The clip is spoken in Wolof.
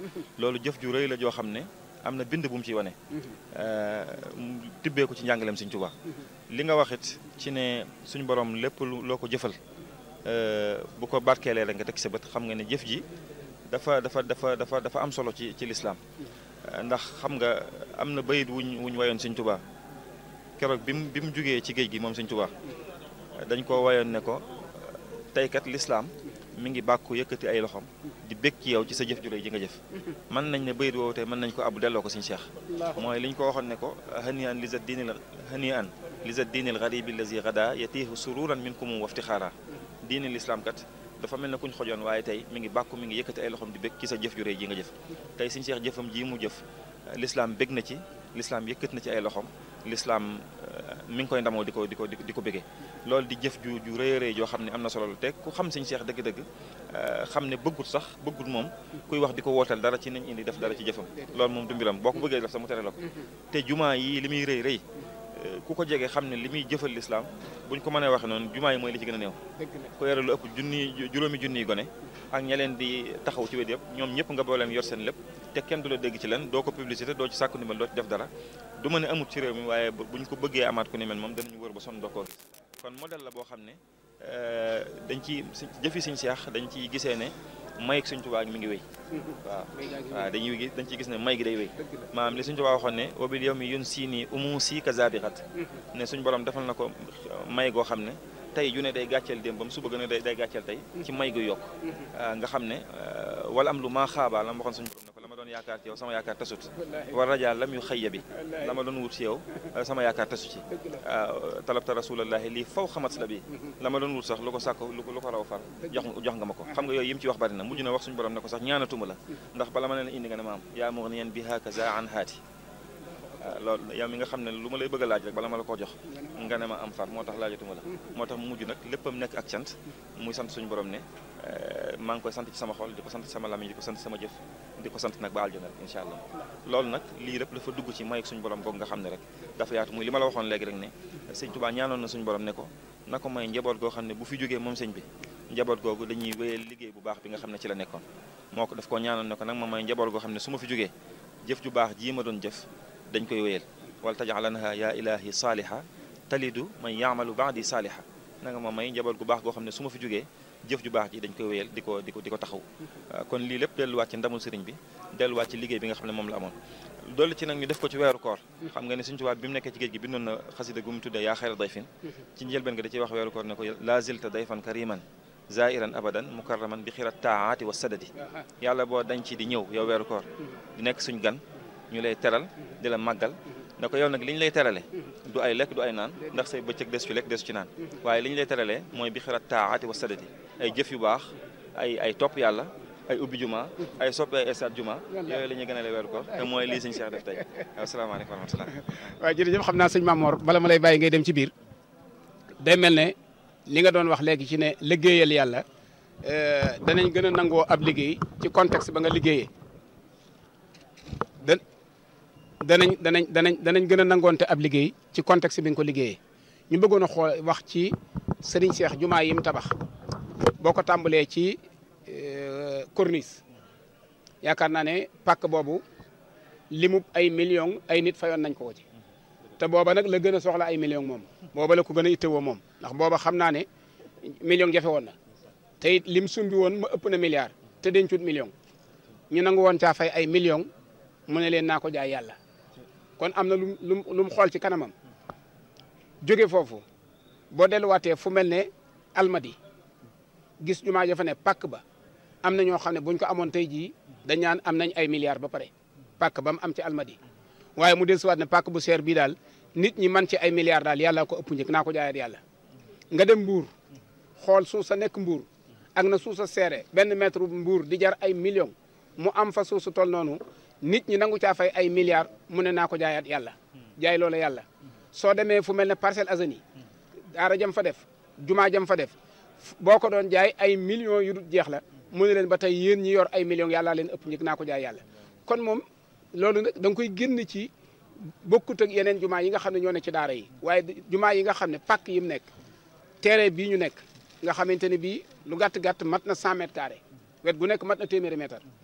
loolu jëf ju rëy la joo xam ne am na bind bu mu ciy wane mu tibbee ko ci njàngaleem Sëñ Tuubaa li nga waxit ci ne suñu borom lépp loo ko jëfal bu ko barkeelee rek nga teg sa bët xam nga ne jëf ji dafa dafa dafa dafa dafa am solo ci ci lislaam ndax xam nga am na bayit wuñ wuñ wayoon Sëñ Tuubaa keroog bi mu bi mu jugee ci géej gi moom Sëñ Tuubaa dañ ko wayoon ne ko tey kat lislaam mi ngi bàkku yëkkati ay loxoom di bég ci yow ci sa jëf ju rëy ji nga jëf mën nañ ne bayit woowu tey mën nañ ko abu delloo ko Sëñ Cheikh mooy li ñu ko waxoon ne ko hani an li za diinil hani an li za diinil garibi allazi gada yatiihu sururan minkum waftixaara diini lislaam kat dafa mel ne kuñ xojoon waaye tey mi ngi bàkku mi ngi yëkkati ay loxoom di bég ci sa jëf ju rëy ji nga jëf tey Sëñ Cheikh jëfam ji mu jëf lislaam bég na ci lislaam yëkkati na ci ay loxoom lislaam mi ngi koy ndamoo di ko di ko di ko bégee loolu di jëf ju ju rëy rëy joo xam ne am na solo la te ku xam Sëñ Cheikh dëgg-dëgg xam ne bëggut sax bëggut moom kuy wax di ko wootal dara ci nañ indi def dara ci jëfam loolu moom du mbiram boo ko bëggee def sax mu tere la ko te jumaa yi li muy rëy rëy ku ko jege xam ne li muy jëfal lislaam buñ ko mënee waxe noonu jumaa yi mooy li ci gën a néew ko yore lu ëpp junni juróomi junniy gone ak ña leen di taxaw ci wet yëpp ñoom ñëpp nga booleem yor seen lépp te kenn du la dégg ci leen doo ko publicité doo ci sàkku ndimbal doo ci def dara du ma ne amut ci réew mi waaye buñ ko bëggee amaat ku ni mel moom danañu wër ba son doo koo gis kon modèle la boo xam ne dañ ci jëfi Sëñ Seex dañ ciy gisee ne may ak Sëñ Tuubaa mi ngi wéy waaw waaw dañuy gis dañ ciy gis ne may gi day wéy maanaam li Sëñ Tuubaa waxoon ne wabil yow mi yun sii nii umu sii ka zabixat ne suñ borom defal na ko may goo xam ne tey ju ne day gàcceel démbam suba gën a day day gàcceel tey ci may gu yokk nga xam ne wala am lu maa xaabaa la ma waxoon suñu borom ne ko la ma doon yaakaar ci yow sama yaakaar tasut war rajaa lam yu xëyya bi la ma doon wut ci yow sama yaakaar tasu ci talabta rasulallahi lii faw xamat la bi la ma doon wut sax lu ko sàkk lu ko lu ko raw far jox jox nga ma ko xam nga yooyu yim ci wax bari na mujj na wax suñu borom ne ko sax ñaanatuma la ndax bala ma leen indi nga ne ma am yaa mughniyan bi hakaza an haati loolu yow mi nga xam ne lu ma lay bëgg a laaj rek bala ma la koo jox nga ne ma am far moo tax laajatuma la moo tax mu mujj nag léppam nekk ak cant muy sant suñu borom ne maa ngi koy sant ci sama xol di ko sant ci sama lamiñ di ko sant sama jëf di ko sant nag ba aljana incha allah loolu nag lii lépp dafa dugg ci may ak suñu borom boog nga xam ne rek dafa yaatu muy li ma la waxoon léegi rek ne sëñ Tuubaa ñaanoon na suñu borom ne ko na ko may njaboot goo xam ne bu fi jógee moom sëñ bi njaboot googu dañuy wéyal liggéey bu baax bi nga xam ne ci la nekkoon moo ko daf ko ñaanoon ne ko nag ma may njaboot goo xam ne su ma fi jógee jëf ju baax jii ma doon jëf dañ koy wéyal wala tajalanha yaa ilahi saaliha talidu man yaamalu baadi saaliha na nga ma may njaboot gu baax goo xam ne su ma fi jógee jëf ju baax ji dañ koy wéyal di ko di ko di ko taxaw kon lii lépp delluwaat ci ndamul sëriñ bi delluwaat ci liggéey bi nga xam ne moom la amoon dolli ci nag ñu def ko ci weeru koor xam nga ne Sëriñ Tuubaa bi mu nekkee ci géej gi bindoon na xasida gu mu tuddee yaa xayra dayfin ci njëlbeen nga da ciy wax weeru koor ne ko laa zilta dayfan kariman zairan abadan mukarraman bi xirat taati wa sadadi yàlla boo dañ ci di ñëw yow weeru koor di nekk suñ gan ñu lay teral di la màggal ne ko yow nag li ñu lay terale du ay lekk du ay naan ndax say bëccëg des ci lekk des ci naan waaye li ñu lay teralee mooy bi xirat taati wa sadadi ay jëf yu baax ay ay topp yàlla ay ubbi juma ay soppi ay stade juma yooyu la ñuy gën a lay weeru ko te mooy lii sëñ Cheikh def tey asalaamaaleykum wa rahmatulah waaw jërëjëf xam naa sëñ Mamor bala ma lay bàyyi ngay dem ci biir day mel ne li nga doon wax léegi ci ne liggéeyal yàlla danañ gën a nangoo ab liggéey ci contexte ba nga liggéeyee da danañ danañ danañ danañ gën a nangoonte ab liggéey ci contexte bi nga ko liggéeyee ñu bëggoon a xool wax ci sëriñ Cheikh jumaa yi mu tabax boo ko tàmbalee ci corniche yaakaar naa ne pàkk boobu limu ay millions ay nit fayoon nañ ko ko ci te booba nag la gën a soxla ay millions moom booba la ko gën a ittewoo moom ndax booba xam naa ne million jafe woon na te it lim sumbi woon ma ëpp na milliard te dencut million ñu nangu woon caa fay ay millions mu ne leen naa ko jaay yàlla kon am na lu lu lu mu xool ci kanamam jóge foofu boo delluwaatee fu mel ne almadi gis jumaa ja fa ne pàkk ba am na ñoo xam ne buñ ko amoon tey jii dañ naan am nañ ay milliards ba pare pàkk ba mu am ci almadi waaye mu dellusiwaat ne pàkk bu seer bii daal nit ñi man ci ay milliards daal yàlla ko ëpp njëkk naa ko jaayaat yàlla. nga dem mbuur xool suuf sa nekk mbuur ak na suuf sa seere benn mètre mbuur di jar ay millions mu am fa suuf su toll noonu nit ñi nangu caa fay ay milliards mu ne naa ko jaayaat yàlla jaay loola yàlla. soo demee fu mel ne Parcelles Assainies daara jam fa def jumaa jam fa def boo ko doon jaay ay millions yu dul jeex la mu ne leen ba tey yéen ñi yor ay millions yàllaa leen ëpp njëkk naa ko jaay yàlla kon moom loolu nag da nga koy génn ci bokkut ak yeneen jumaa yi nga xam ne ñoo ne ci daara yi waaye jumaa yi nga xam ne pàkk yi mu nekk terrain bii ñu nekk nga xamante ne bii lu gàtt gàtt mat na 100 mètres carrés wet gu nekk mat na téeméeri mètre